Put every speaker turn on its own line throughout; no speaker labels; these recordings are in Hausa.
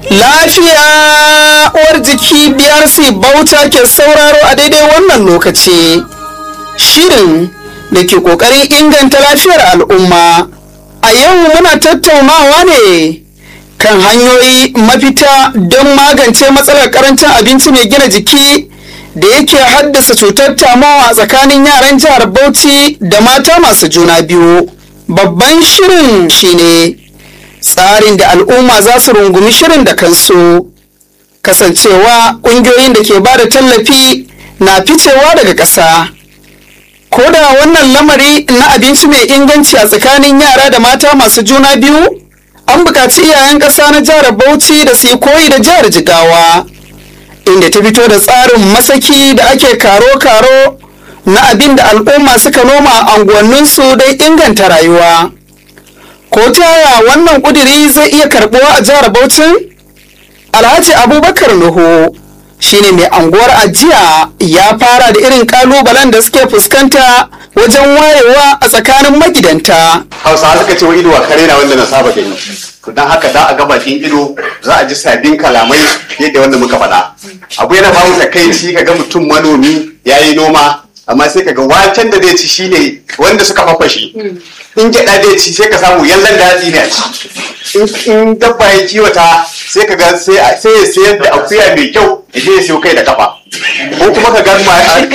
Lafiya uwar jiki BRC Bauta ke sauraro a daidai wannan lokaci. Shirin da ke ƙoƙarin inganta lafiyar al'umma. A yau muna tattaunawa ne kan hanyoyi mafita don magance matsalar karancin abinci mai gina jiki da yake haddasa cutar tamowa tsakanin yaran jihar Bauchi da mata masu juna biyu. Babban shirin shine tsarin da al'umma za su rungumi shirin da kansu kasancewa ƙungiyoyin da ke ba da tallafi na ficewa daga ƙasa ko da wannan lamari na abinci mai inganci a tsakanin yara da mata masu juna biyu an buƙaci iyayen ƙasa na jihar bauchi da su yi koyi da jihar jigawa inda ta fito da tsarin masaki da ake karo-karo na abin da al'umma suka noma a unguwanninsu don inganta rayuwa. ko ta yaya wannan kuduri zai iya karbuwa a jihar Bauchi? Alhaji Abubakar Nuhu shine mai anguwar ajiya ya fara da irin kalubalen da suke fuskanta wajen wayewa a tsakanin magidanta.
Hausawa suka ce wa ido a kare na wanda na saba gani. To dan haka da a ga bakin ido za a ji sabbin kalamai yadda wanda muka faɗa. Abu yana bamu takaici ka ga mutum manomi ya yi noma amma sai kaga waken da zai ci shine wanda suka fafashe in gyaɗa zai ci sai ka samu yallan da hatsi ne a ci in dabba ya kiwata sai kaga sai ya sayar da akuya mai kyau ya je ya siyo kai da kafa ko kuma ka ga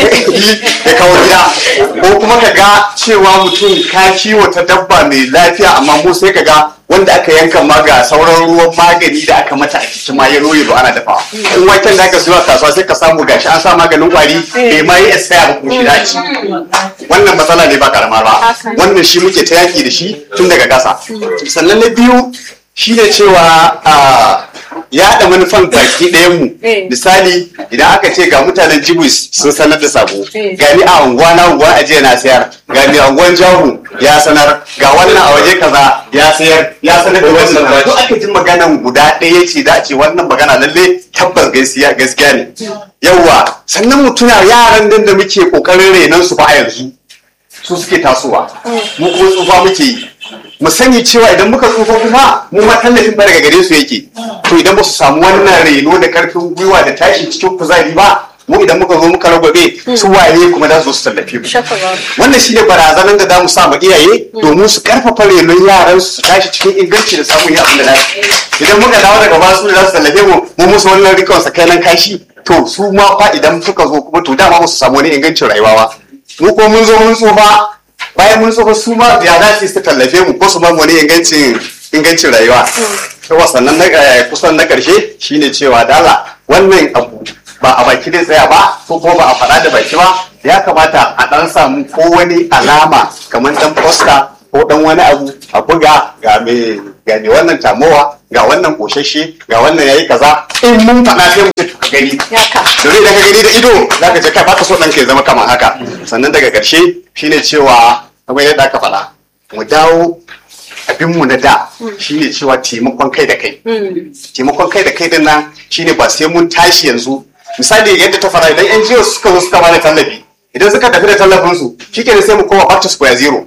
ya kawo gida ko kuma ka ga cewa mutum ka kiwata dabba mai lafiya amma mu sai ka ga wanda aka yanka ma ga sauran ruwan magani da aka mata a cikin ma ya roye ana dafawa in waken da aka siyo a kasuwa sai ka samu gashi an sa maganin kwari bai ma yi expire ba kuma shi daci wannan matsala ne ba karama ba wannan shi muke ta yaki da shi tun daga ƙasa sannan na biyu shi ne cewa yaɗa manufan baki ɗayan mu misali idan aka ce ga mutanen jibus sun sanar da sabo gani a unguwa na unguwa a jiya na sayar ga mai unguwan jahu ya sanar ga wannan a waje kaza ya sayar ya sanar da wannan to aka ji maganan guda ɗaya ce da ce wannan magana lalle tabbas gaskiya gaskiya ne yawwa sannan mutuna yaran nan da muke kokarin renon su ba a yanzu su suke tasowa mu kuma tsufa muke yi mu sani cewa idan muka tsufa kuma mu ma tallafin ba daga gare su yake to idan ba su samu wannan reno da karfin gwiwa da tashi cikin kuzari ba mu idan muka zo muka ragwabe su waye kuma za su su tallafe mu wannan shine barazanar da zamu sa ma iyaye domin su karfafa renon yaran su tashi cikin inganci da samun yin abin da za idan muka dawo daga ba su da za su tallafe mu mu musu wannan rikon sakainan kashi to su ma fa idan suka zo kuma to dama ba su samu wani ingancin rayuwa ba mu ko mun zo mun tsufa bayan mun tsufa su ma ya za su tallafe mu ko su ma wani ingancin ingancin rayuwa yawa sannan na kusan na karshe shine cewa dala wannan abu ba a baki dai tsaya ba ko kuma ba a faɗa da baki ba ya kamata a ɗan samu ko wani alama kamar ɗan posta ko ɗan wani abu a buga ga me ga me wannan tamowa ga wannan koshashe ga wannan yayi kaza in mun faɗa sai mu ka gani domin da ka gani da ido zaka ce kai baka so ɗan ka zama kamar haka sannan daga ƙarshe shine cewa kamar yadda aka faɗa mu dawo abinmu na da shine cewa taimakon kai da kai taimakon kai da kai din nan shine ba sai mun tashi yanzu misali yadda ta fara idan yan jiyo suka zo suka bada tallafi idan suka tafi da tallafin su shikenan sai mu koma back to square zero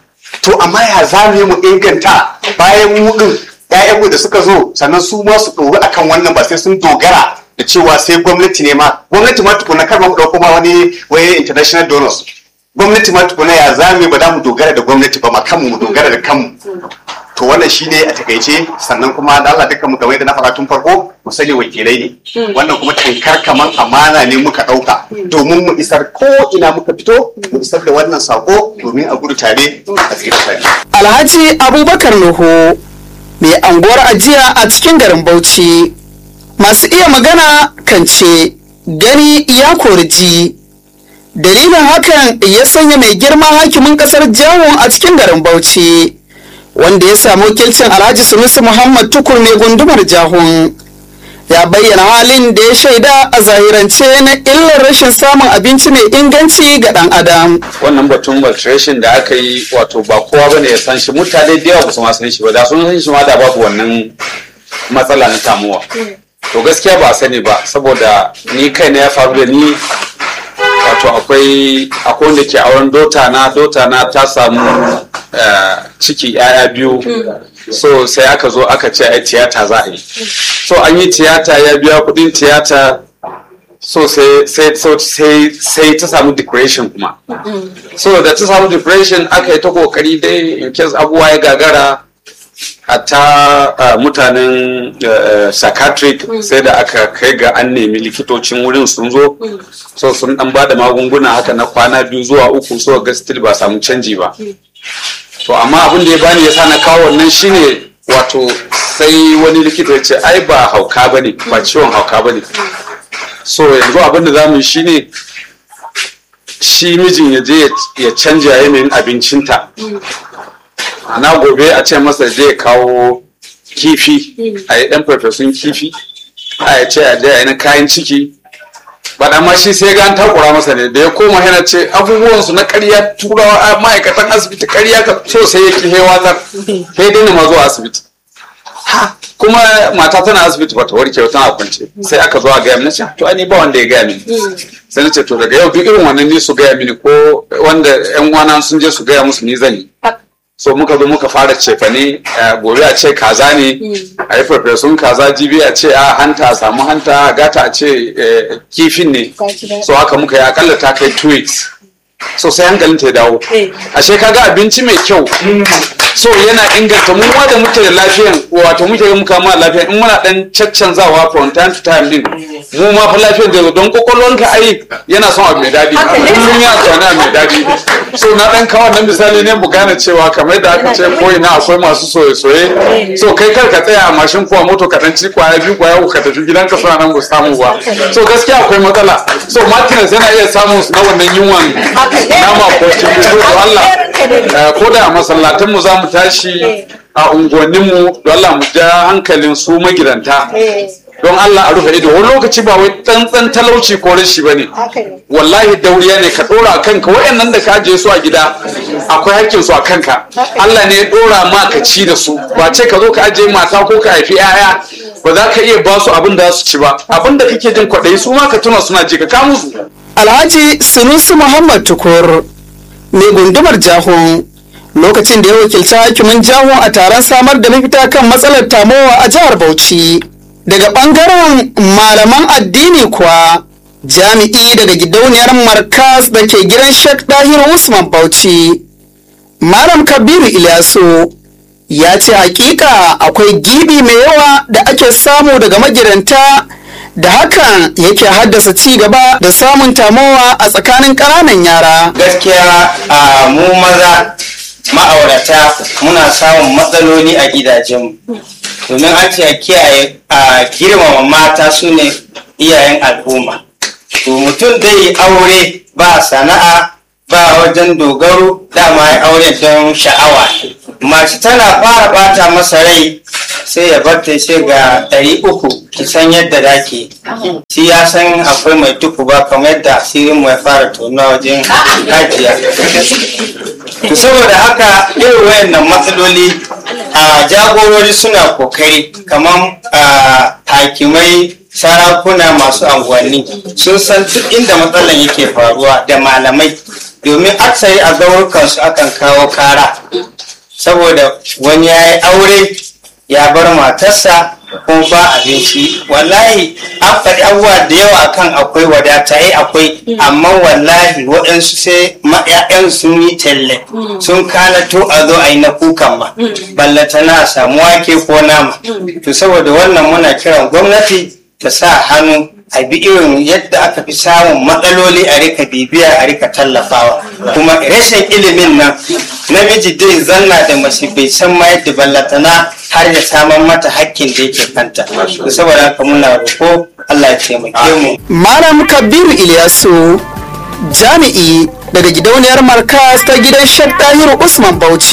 to amma ya za mu inganta bayan mu din ƴaƴanmu da suka zo sannan su ma su ɗori akan wannan ba sai sun dogara da cewa sai gwamnati ne ma gwamnati ma tukuna kar ma mu ɗauko ma wani wani international donors gwamnati ma tukuna ya zame ba za mu dogara da gwamnati ba ma kanmu mu dogara da kanmu to wannan shine a takaice sannan kuma da Allah dukkan mu kamar yadda na faɗa tun farko mu sani wakilai ne wannan kuma tankar kaman amana ne muka ɗauka domin mu isar ko ina muka fito mu isar da wannan sako domin a gudu tare a tsira tare
Alhaji Abubakar Nuhu mai anguwar ajiya a cikin garin Bauchi masu iya magana kan ce gani ya kori ji dalilin hakan ya sanya mai girma hakimin kasar jawon a cikin garin bauchi wanda ya samu wakilcin alhaji sunusi muhammad tukur mai gundumar jahun ya bayyana halin da ya shaida a zahirance na illar rashin samun abinci mai inganci ga dan adam
wannan batun maltration da aka yi wato ba kowa bane ya san shi mutane da yawa ba su ma san shi ba da sun san shi ma da babu wannan matsala na tamuwa to gaskiya ba a sani ba saboda ni kai na ya faru da ni wato akwai akwai wanda ke auren dota na dota na ta samu eh, ciki yaya biyu so sai aka zo aka ce ai tiyata za a yi so an yi tiyata ya biya kudin tiyata so sai sai so sai sai ta samu depression kuma so da ta samu depression aka yi ta kokari dai in case abubuwa ya gagara hatta uh, mutanen uh, psychiatric sai da aka kai ga an nemi likitocin wurin sun zo so sun dan ba da magunguna haka na kwana biyu zuwa uku so ga still ba samu canji ba to amma abin da ya bani ya sa na kawo wannan shine wato sai wani likita ya ce ai ba hauka bane ba ciwon hauka bane so yanzu abin da za mu yi shine shi mijin ya je ya canja yanayin abincinta ana gobe a ce masa je ya kawo kifi a yi ɗan farfesun kifi a ya ce a je a yi na kayan ciki ba ma shi sai ga an takura masa ne da ya koma yana ce abubuwan su na ƙarya turawa a ma'aikatan asibiti ƙarya ka so sai ya ki hewatar sai daina ma zuwa asibiti Ha, kuma mata tana asibiti ba ta warke ba tana kwance sai aka zo a gaya mini ce to ai ni ba wanda ya gaya mini sai na ce to daga yau duk irin wannan ne su gaya mini ko wanda yan uwana sun je su gaya musu ni zan yi so muka zo muka fara cefane eh, gobe a ce kaza ne a yi farfesun kaza jibi a ce a hanta a samu hanta gata a ce eh, kifin ne so haka muka yi akalla ta kai two weeks so sai hankalin ta ya dawo ashe kaga abinci mai kyau so yana inganta mu ma da muke da lafiyan wato muke ga muka ma lafiyan in muna dan caccanzawa from time to time din mu ma fa lafiyan da don kokolwanka ai yana son abu mai dadi kullum ya tsana abu mai dadi so na dan kawo nan misali ne mu gane cewa kamar da aka ce ko ina akwai masu soye soye so kai kar ka tsaya a mashin ko a moto ka dan ci kwaya biyu kwaya uku ka tafi gidanka suna nan ba su samu ba so gaskiya akwai matsala so martinez yana iya samun na wannan yunwan nama ko cikin so to Allah eh, ko da a masallatanmu za mu tashi a unguwanninmu don Allah mu ja hankalin su magidanta don Allah a rufe ido wani lokaci ba wai tsantsan talauci ko rashi ba ne wallahi dauriya ne ka dora kanka wayannan da ka ajiye su a gida akwai hakkin su a kanka Allah ne ya dora ma ka ci da su ba ce ka zo ka ajiye mata ko ka haifi 'ya'ya ba za ka iya ba su abin da za su ci ba abin da kake jin kwaɗayi su ma ka tuna suna ji ka kamu su
Alhaji Sunusi Muhammad Tukur mai gundumar Jahun lokacin da ya wakilci hakimin Jahun a taron samar da mafita kan matsalar tamowa a jihar Bauchi. Daga ɓangaren malaman addini kuwa jami'i daga gidauniyar Markas da ke gidan Sheikh Dahiru Usman Bauchi. Malam Kabiru Ilyasu ya ce hakika akwai gibi mai yawa da ake samu daga magidanta da hakan yake haddasa ci gaba da samun tamowa a tsakanin ƙananan yara.
gaskiya a mu maza ma'aurata muna samun matsaloli a gidajenmu domin an ce a kiyaye a girmama mata su ne iyayen al'umma to mutum dai aure ba sana'a ba wajen dogaro dama ya aure don sha'awa mace tana fara bata masa rai sai ya barta sai ga ɗari uku ki san yadda dake shi ya san akwai mai tuku ba kamar yadda asirin mu ya fara tonuwa wajen hajiya to saboda haka irin wayannan matsaloli a jagorori suna kokari kamar a hakimai sarakuna masu anguwanni sun san duk inda matsalan yake faruwa da malamai domin aksari a gaurukansu akan kawo kara saboda wani ya yi aure ya bar matarsa kuma ba abinci wallahi an faɗi abubuwa da yawa kan akwai wadata ai akwai amma wallahi waɗansu sai ma'ya'yan sun yi talle sun kalato a zo a yi na kukan ma ballata na samu wake ko nama to saboda wannan muna kiran gwamnati ta sa hannu a bi irin yadda aka fi samun matsaloli a rika bibiya a rika tallafawa kuma rashin ilimin nan namiji dai zanna da mace bai san ma yadda ballatana har ya saman mata hakkin da yake kanta to saboda haka muna roƙo Allah ya taimake mu
Malam Kabiru Ilyasu jami'i daga gidauniyar Markas ta gidan Sheikh Dahiru Usman Bauchi.